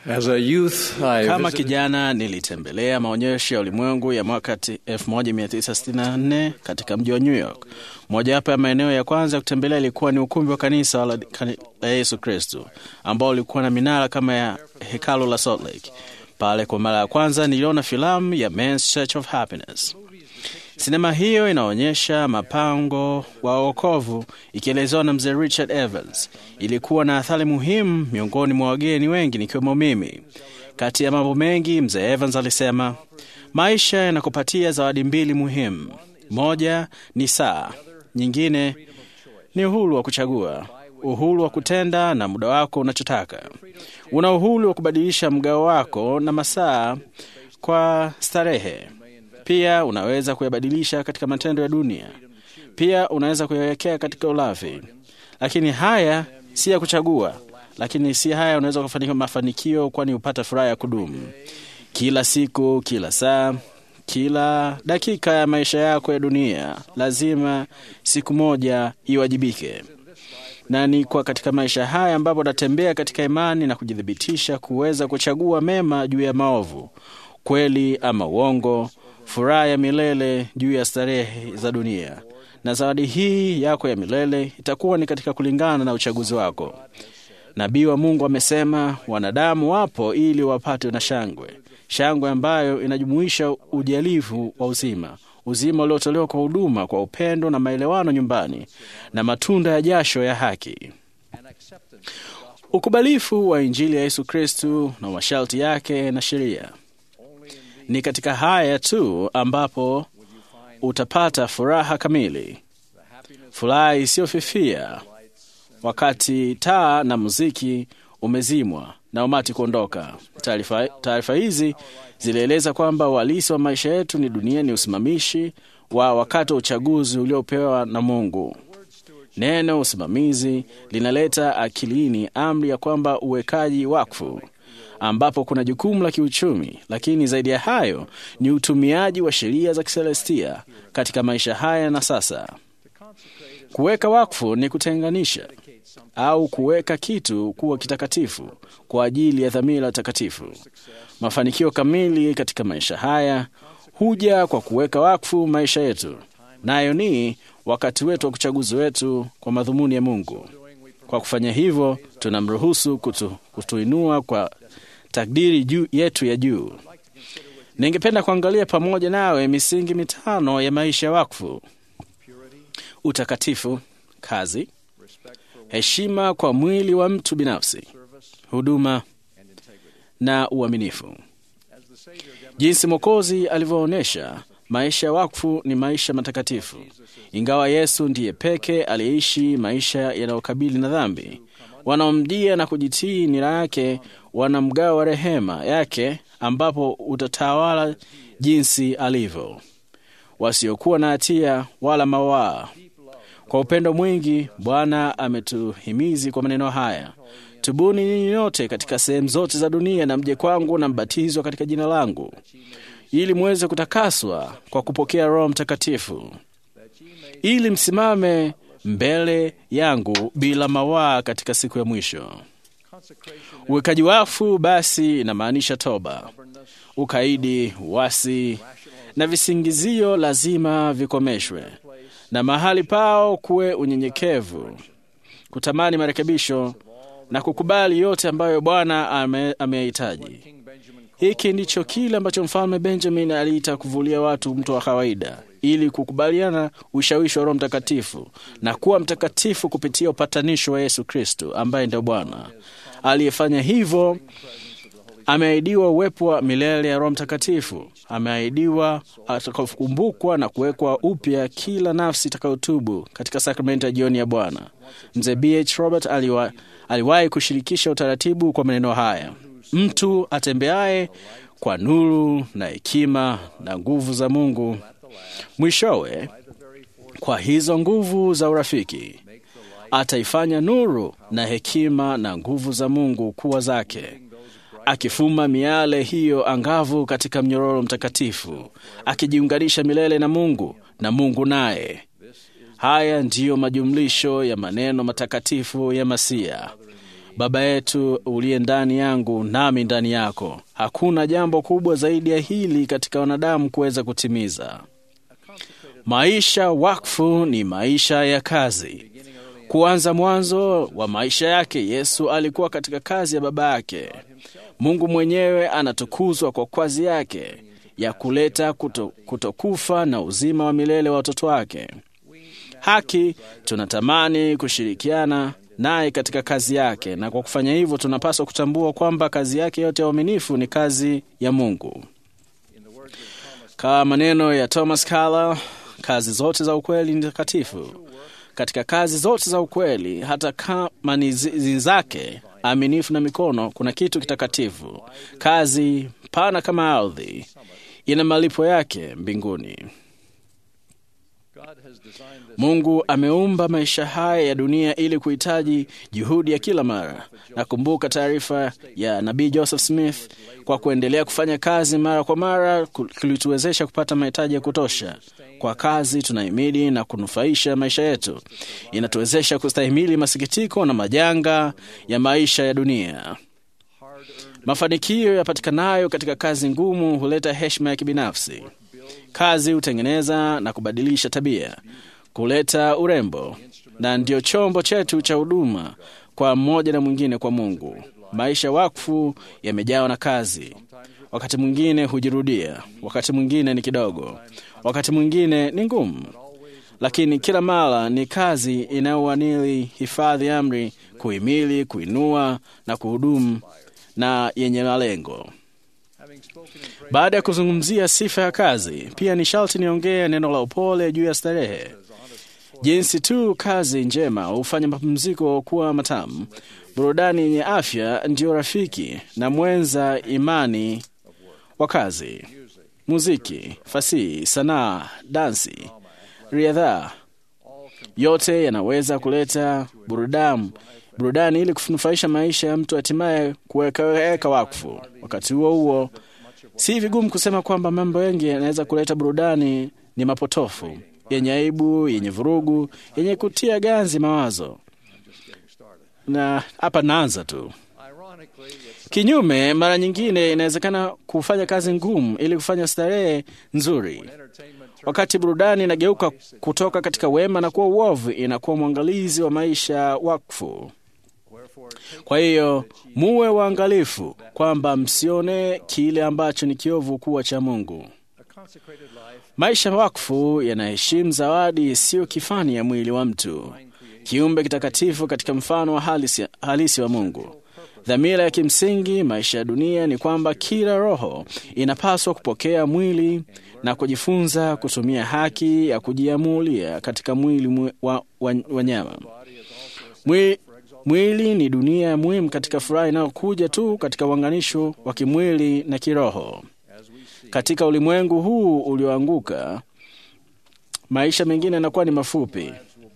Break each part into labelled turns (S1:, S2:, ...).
S1: As a youth, I
S2: Kama
S1: visited
S2: kijana nilitembelea maonyesho ya ulimwengu ya mwaka ti- 1964 katika mji wa New York. Mojawapo ya maeneo ya kwanza ya kutembelea ilikuwa ni ukumbi wa kanisa la, kani- la Yesu Kristo ambao ulikuwa na minara kama ya hekalu la Salt Lake. Pale kwa mara ya kwanza niliona filamu ya Men's Church of Happiness. Sinema hiyo inaonyesha mapango wa wokovu ikielezewa na mzee Richard Evans. Ilikuwa na athari muhimu miongoni mwa wageni wengi nikiwemo mimi. Kati ya mambo mengi, mzee Evans alisema maisha yanakupatia zawadi mbili muhimu. Moja ni saa, nyingine ni uhuru wa kuchagua, uhuru wa kutenda na muda wako unachotaka. Una uhuru wa kubadilisha mgao wako na masaa kwa starehe. Pia unaweza kuyabadilisha katika matendo ya dunia. Pia unaweza kuyawekea katika ulafi. Lakini haya si ya kuchagua, lakini si haya unaweza kufanikiwa mafanikio, kwani hupata furaha ya kudumu kila siku, kila saa, kila dakika ya maisha yako ya dunia. Lazima siku moja iwajibike na ni kwa katika maisha haya ambapo natembea katika imani na kujithibitisha kuweza kuchagua mema juu ya maovu, kweli ama uongo, furaha ya milele juu ya starehe za dunia. Na zawadi hii yako ya milele itakuwa ni katika kulingana na uchaguzi wako. Nabii wa Mungu amesema wanadamu wapo ili wapate na shangwe, shangwe ambayo inajumuisha ujalifu wa uzima, uzima uliotolewa kwa huduma, kwa upendo na maelewano nyumbani, na matunda ya jasho ya haki. Ukubalifu wa Injili ya Yesu Kristu na masharti yake na sheria. Ni katika haya tu ambapo utapata furaha kamili, furaha isiyofifia wakati taa na muziki umezimwa na umati kuondoka. Taarifa taarifa hizi zilieleza kwamba uhalisi wa maisha yetu ni dunia ni usimamishi wa wakati wa uchaguzi uliopewa na Mungu. Neno usimamizi linaleta akilini amri ya kwamba uwekaji wakfu, ambapo kuna jukumu la kiuchumi, lakini zaidi ya hayo ni utumiaji wa sheria za kiselestia katika maisha haya na sasa. Kuweka wakfu ni kutenganisha au kuweka kitu kuwa kitakatifu kwa ajili ya dhamira takatifu. Mafanikio kamili katika maisha haya huja kwa kuweka wakfu maisha yetu, nayo ni wakati wetu wa kuchaguzi wetu kwa madhumuni ya Mungu. Kwa kufanya hivyo, tunamruhusu kutu, kutuinua kwa takdiri juu yetu ya juu. Ningependa kuangalia pamoja nawe misingi mitano ya maisha ya wakfu: utakatifu, kazi, heshima kwa mwili wa mtu binafsi, huduma na uaminifu. Jinsi Mwokozi alivyoonyesha, maisha ya wakfu ni maisha matakatifu. Ingawa Yesu ndiye peke aliyeishi maisha yanayokabili na dhambi, wanaomjia na kujitii nira yake wana mgao wa rehema yake, ambapo utatawala jinsi alivyo, wasiokuwa na hatia wala mawaa. Kwa upendo mwingi Bwana ametuhimizi kwa maneno haya: tubuni ninyi nyote katika sehemu zote za dunia na mje kwangu na mbatizwa katika jina langu, ili muweze kutakaswa kwa kupokea Roho Mtakatifu, ili msimame mbele yangu bila mawaa katika siku ya mwisho. Uwekaji wakfu basi inamaanisha toba, ukaidi, uasi na visingizio lazima vikomeshwe, na mahali pao kuwe unyenyekevu, kutamani marekebisho na kukubali yote ambayo Bwana ame- ameyahitaji. Hiki ndicho kile ambacho mfalme Benjamin aliita kuvulia watu mtu wa kawaida, ili kukubaliana ushawishi wa Roho Mtakatifu na kuwa mtakatifu kupitia upatanisho wa Yesu Kristo ambaye ndio Bwana. Aliyefanya hivyo ameahidiwa uwepo wa milele ya Roho Mtakatifu. Ameahidiwa atakakumbukwa na kuwekwa upya kila nafsi itakayotubu katika sakramenti ya jioni ya Bwana. Mzee BH Robert aliwa, aliwahi kushirikisha utaratibu kwa maneno haya: mtu atembeaye kwa nuru na hekima na nguvu za Mungu, mwishowe kwa hizo nguvu za urafiki ataifanya nuru na hekima na nguvu za Mungu kuwa zake, akifuma miale hiyo angavu katika mnyororo mtakatifu, akijiunganisha milele na Mungu na Mungu naye. Haya ndiyo majumlisho ya maneno matakatifu ya Masia. Baba yetu uliye ndani yangu nami ndani yako. Hakuna jambo kubwa zaidi ya hili katika wanadamu kuweza kutimiza. Maisha wakfu ni maisha ya kazi. Kuanza mwanzo wa maisha yake, Yesu alikuwa katika kazi ya Baba yake. Mungu mwenyewe anatukuzwa kwa kazi yake ya kuleta kuto, kutokufa na uzima wa milele wa watoto wake. Haki, tunatamani kushirikiana naye katika kazi yake, na kwa kufanya hivyo tunapaswa kutambua kwamba kazi yake yote ya uaminifu ni kazi ya Mungu. Kama maneno ya Thomas Carlyle, kazi zote za ukweli ni takatifu. Katika kazi zote za ukweli, hata kama ni zi zake aminifu na mikono, kuna kitu kitakatifu. Kazi pana kama ardhi ina malipo yake mbinguni. Mungu ameumba maisha haya ya dunia ili kuhitaji juhudi ya kila mara. Nakumbuka taarifa ya nabii Joseph Smith, kwa kuendelea kufanya kazi mara kwa mara kulituwezesha kupata mahitaji ya kutosha kwa kazi tunahimili na kunufaisha maisha yetu. Inatuwezesha kustahimili masikitiko na majanga ya maisha ya dunia. Mafanikio yapatikanayo katika kazi ngumu huleta heshima ya kibinafsi. Kazi hutengeneza na kubadilisha tabia, kuleta urembo, na ndio chombo chetu cha huduma kwa mmoja na mwingine kwa Mungu. Maisha wakfu yamejawa na kazi. Wakati mwingine hujirudia, wakati mwingine ni kidogo, wakati mwingine ni ngumu, lakini kila mara ni kazi inayowanili hifadhi amri, kuhimili, kuinua na kuhudumu na yenye malengo. Baada ya kuzungumzia sifa ya kazi, pia ni sharti niongee neno la upole juu ya starehe. Jinsi tu kazi njema hufanya mapumziko kuwa matamu, burudani yenye afya ndiyo rafiki na mwenza imani wa kazi. Muziki, fasihi, sanaa, dansi, riadha, yote yanaweza kuleta burudani burudani ili kunufaisha maisha ya mtu, hatimaye kuwekaweka wakfu. Wakati huo huo, si vigumu kusema kwamba mambo mengi yanaweza kuleta burudani ni mapotofu, yenye aibu, yenye vurugu, yenye kutia ganzi mawazo. Na hapa naanza tu. Kinyume, mara nyingine inawezekana kufanya kazi ngumu ili kufanya starehe nzuri. Wakati burudani inageuka kutoka katika wema na kuwa uovu, inakuwa mwangalizi wa maisha wakfu. Kwa hiyo muwe waangalifu kwamba msione kile ambacho ni kiovu kuwa cha Mungu. Maisha wakfu yanaheshimu zawadi isiyo kifani ya mwili wa mtu, kiumbe kitakatifu katika mfano wa halisi, halisi wa Mungu. Dhamira ya kimsingi maisha ya dunia ni kwamba kila roho inapaswa kupokea mwili na kujifunza kutumia haki ya kujiamulia katika mwili wa, wa, wa nyama. Mwili, mwili ni dunia ya muhimu katika furaha inayokuja tu katika uunganisho wa kimwili na kiroho. Katika ulimwengu huu ulioanguka, maisha mengine yanakuwa ni mafupi,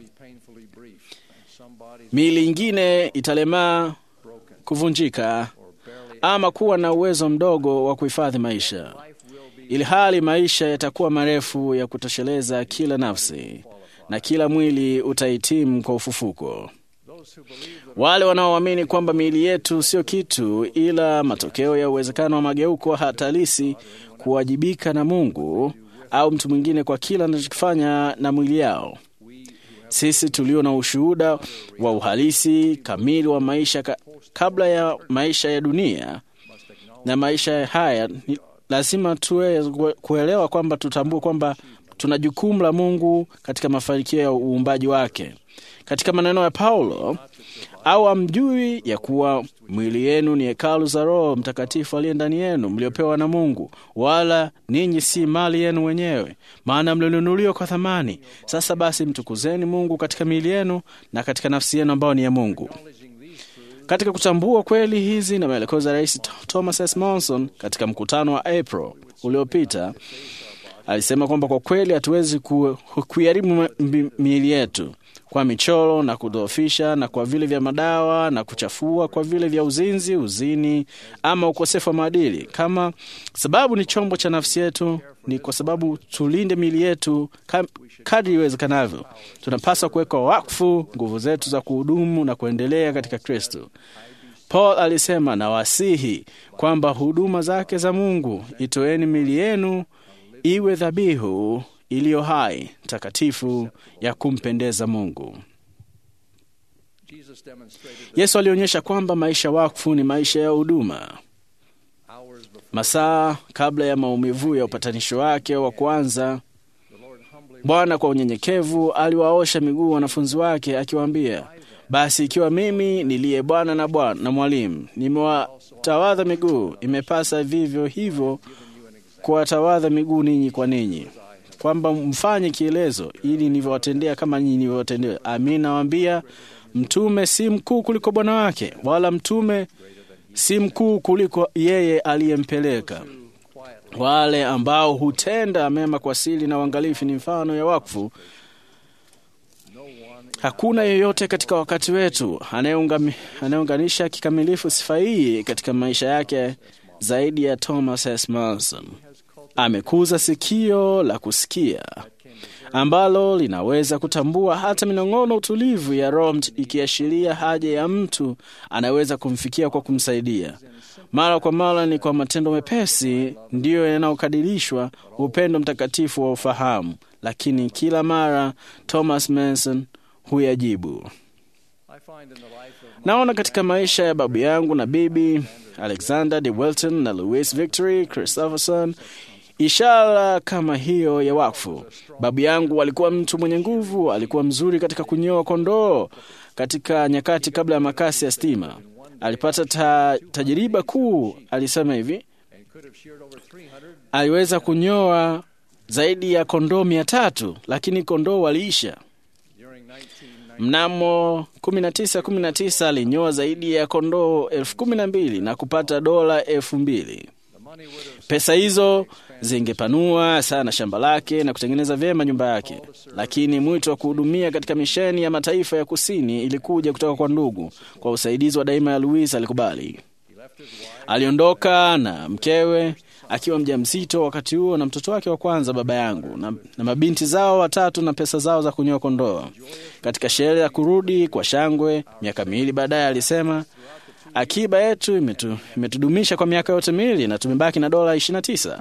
S2: miili ingine italemaa kuvunjika ama kuwa na uwezo mdogo wa kuhifadhi maisha, ili hali maisha yatakuwa marefu ya kutosheleza kila nafsi na kila mwili utahitimu kwa ufufuko. Wale wanaoamini kwamba miili yetu sio kitu ila matokeo ya uwezekano wa mageuko hatalisi kuwajibika na Mungu au mtu mwingine kwa kila anachokifanya na mwili yao. Sisi tulio na ushuhuda wa uhalisi kamili wa maisha ka, kabla ya maisha ya dunia na maisha haya, ni lazima tuwe kuelewa kwamba tutambue kwamba tuna jukumu la Mungu katika mafanikio ya uumbaji wake. Katika maneno ya Paulo, au amjui ya kuwa mwili yenu ni hekalu za Roho Mtakatifu aliye ndani yenu, mliopewa na Mungu, wala ninyi si mali yenu wenyewe, maana mlinunuliwa kwa thamani. Sasa basi, mtukuzeni Mungu katika miili yenu na katika nafsi yenu ambayo ni ya Mungu. Katika kutambua kweli hizi na maelekezo ya Rais Thomas S. Monson katika mkutano wa April uliopita, alisema kwamba kwa kweli hatuwezi kuiharibu miili yetu kwa michoro na kudhoofisha na kwa vile vya madawa na kuchafua kwa vile vya uzinzi, uzini ama ukosefu wa maadili. Kama sababu ni chombo cha nafsi yetu, ni kwa sababu tulinde miili yetu kadri iwezekanavyo. Tunapaswa kuweka wakfu nguvu zetu za kuhudumu na kuendelea katika Kristo. Paul alisema na wasihi kwamba huduma zake za Mungu, itoeni mili yenu iwe dhabihu iliyo hai, takatifu, ya kumpendeza Mungu. Yesu alionyesha kwamba maisha wakfu ni maisha ya huduma. Masaa kabla ya maumivu ya upatanisho wake wa kwanza, Bwana kwa unyenyekevu aliwaosha miguu wanafunzi wake akiwaambia, basi ikiwa mimi niliye Bwana na Bwana na mwalimu nimewatawadha miguu, imepasa vivyo hivyo kuwatawadha miguu ninyi kwa ninyi, kwamba mfanye kielezo ili nivyowatendea kama nyinyi nilivyowatendea. Amin nawaambia, mtume si mkuu kuliko bwana wake, wala mtume si mkuu kuliko yeye aliyempeleka. Wale ambao hutenda mema kwa siri na uangalifu ni mfano ya wakfu. Hakuna yeyote katika wakati wetu anayeunganisha kikamilifu sifa hii katika maisha yake zaidi ya Thomas S. Manson. Amekuza sikio la kusikia ambalo linaweza kutambua hata minong'ono utulivu ya Roho, ikiashiria haja ya mtu anaweza kumfikia kwa kumsaidia. Mara kwa mara ni kwa matendo mepesi ndiyo yanayokadirishwa upendo mtakatifu wa ufahamu, lakini kila mara Thomas Manson huyajibu. Naona katika maisha ya babu yangu na bibi Alexander de Welton na Louis Victory Christopherson ishara kama hiyo ya wakfu. Babu yangu alikuwa mtu mwenye nguvu, alikuwa mzuri katika kunyoa kondoo katika nyakati kabla ya makasi ya stima. Alipata ta, tajiriba kuu. Alisema hivi, aliweza kunyoa zaidi ya kondoo mia tatu, lakini kondoo waliisha. Mnamo 1919 alinyoa zaidi ya kondoo elfu kumi na mbili na kupata dola elfu mbili. Pesa hizo zingepanua sana shamba lake na kutengeneza vyema nyumba yake, lakini mwito wa kuhudumia katika misheni ya mataifa ya kusini ilikuja kutoka kwa ndugu. Kwa usaidizi wa daima ya Louis alikubali. Aliondoka na mkewe akiwa mjamzito wakati huo na mtoto wake wa kwanza baba yangu na, na mabinti zao watatu na pesa zao za kunyoa kondoo. Katika sherehe ya kurudi kwa shangwe miaka miwili baadaye, alisema akiba yetu imetu, imetudumisha kwa miaka yote miwili na tumebaki na dola 29.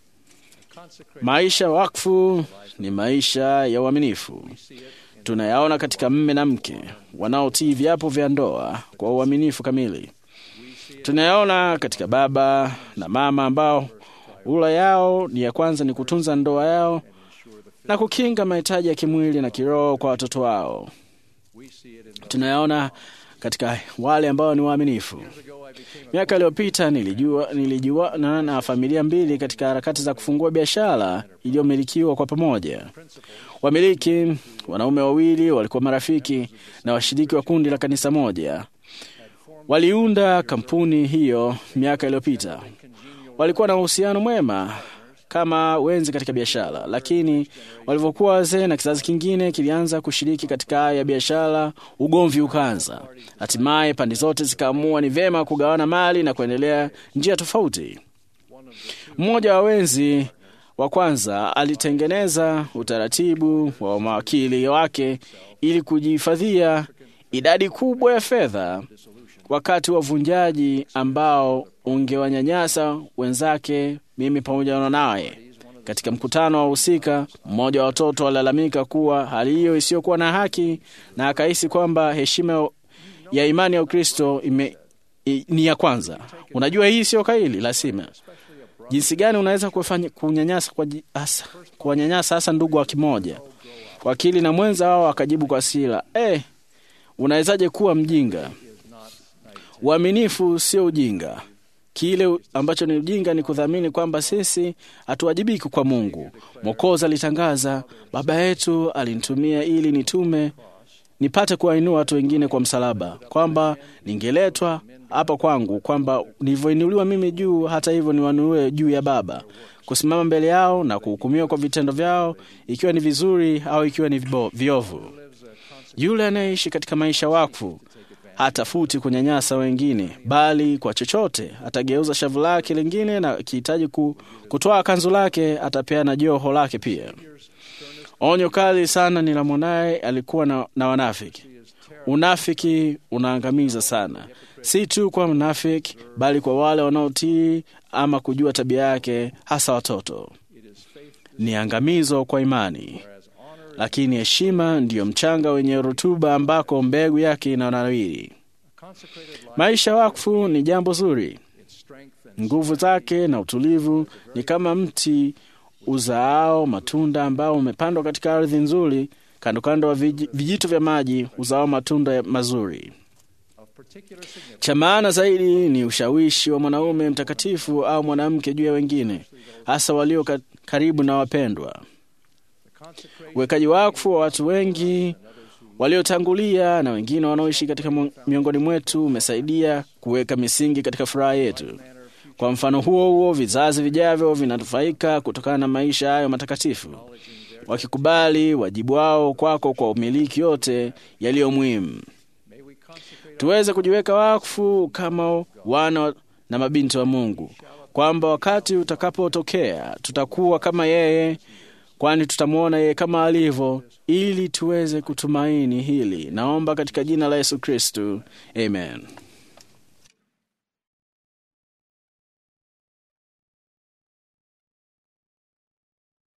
S2: Maisha wakfu ni maisha ya uaminifu. Tunayaona katika mme na mke wanaotii viapo vya ndoa kwa uaminifu kamili. Tunayaona katika baba na mama ambao ula yao ni ya kwanza ni kutunza ndoa yao na kukinga mahitaji ya kimwili na kiroho kwa watoto wao. Tunayaona katika wale ambao ni waaminifu. Miaka iliyopita nilijua, nilijua na, na familia mbili katika harakati za kufungua biashara iliyomilikiwa kwa pamoja. Wamiliki wanaume wawili walikuwa marafiki na washiriki wa kundi la kanisa moja. Waliunda kampuni hiyo miaka iliyopita. Walikuwa na uhusiano mwema kama wenzi katika biashara, lakini walivyokuwa wazee na kizazi kingine kilianza kushiriki katika haya ya biashara, ugomvi ukaanza. Hatimaye pande zote zikaamua ni vyema kugawana mali na kuendelea njia tofauti. Mmoja wa wenzi wa kwanza alitengeneza utaratibu wa mawakili wake ili kujihifadhia idadi kubwa ya fedha wakati wa uvunjaji ambao ungewanyanyasa wenzake, mimi pamoja na naye. Katika mkutano wa husika, mmoja wa watoto alilalamika kuwa hali hiyo isiyokuwa na haki, na akahisi kwamba heshima ya imani ya Ukristo ime, i, ni ya kwanza. Unajua, hii sio kaili lazima. Jinsi gani unaweza kufanya kunyanyasa kwa hasa kuwanyanyasa hasa ndugu wa kimoja? Wakili na mwenza wao akajibu kwa hasira, eh, unawezaje kuwa mjinga? Uaminifu sio ujinga. Kile ambacho ni ujinga ni kudhamini kwamba sisi hatuwajibiki kwa Mungu. Mwokozi alitangaza, Baba yetu alinitumia ili nitume nipate kuwainua watu wengine kwa msalaba, kwamba ningeletwa hapa kwangu, kwamba nilivyoinuliwa mimi juu, hata hivyo niwanuue juu ya Baba, kusimama mbele yao na kuhukumiwa kwa vitendo vyao, ikiwa ni vizuri au ikiwa ni viovu. Yule anayeishi katika maisha wakfu hatafuti kunyanyasa wengine, bali kwa chochote atageuza shavu lake lingine, na akihitaji kutoa kanzu lake atapeana joho lake pia. Onyo kali sana ni la mwanaye alikuwa na, na wanafiki. Unafiki unaangamiza sana. si tu kwa mnafiki, bali kwa wale wanaotii ama kujua tabia yake, hasa watoto. Ni angamizo kwa imani, lakini heshima ndiyo mchanga wenye rutuba ambako mbegu yake inanawiri. Maisha wakfu ni jambo zuri. Nguvu zake na utulivu ni kama mti uzaao matunda ambao umepandwa katika ardhi nzuri, kando kando wa vij- vijito vya maji uzao matunda mazuri. Cha maana zaidi ni ushawishi wa mwanaume mtakatifu au mwanamke juu ya wengine, hasa walio ka- karibu na wapendwa. Uwekaji wakfu wa watu wengi waliotangulia na wengine wanaoishi katika mu- miongoni mwetu umesaidia kuweka misingi katika furaha yetu. Kwa mfano huo huo, vizazi vijavyo vinanufaika kutokana na maisha hayo matakatifu, wakikubali wajibu wao kwako kwa umiliki yote yaliyo muhimu. Tuweze kujiweka wakfu kama wana na mabinti wa Mungu, kwamba wakati utakapotokea tutakuwa kama yeye, kwani tutamwona yeye kama alivyo, ili tuweze kutumaini hili. Naomba katika jina la Yesu Kristu, amen.